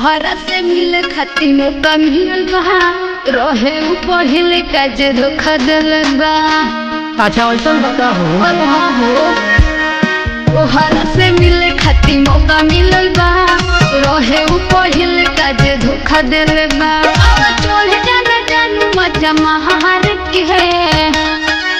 तोहरा से मिले खातिर मौका मिलल बा रहे उ पहिले का जे धोखा दिल बा अच्छा ऐसा बता हो तोहरा से मिले खातिर मौका मिलल बा रहे उ पहिले का जे धोखा दिल बा अब चल जाना जानू मजा महार के है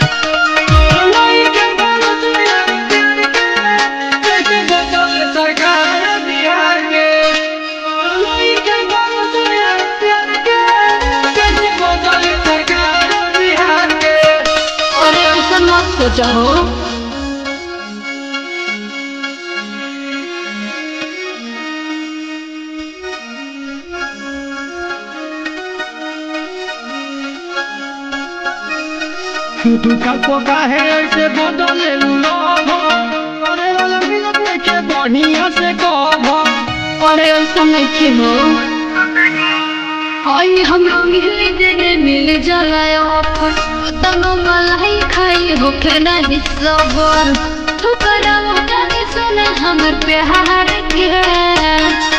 अरे ऐसा मत सोचा हो तुका पोका है ऐसे बदले लोभ अरे वाला मिलत के बढ़िया से कह अरे ऐसा नहीं हो आई हम मिल जने मिल जाला ऑफर तब मलाई खाई हो के नहीं सबर ठुकरा मोटा के सुने हमर प्यार के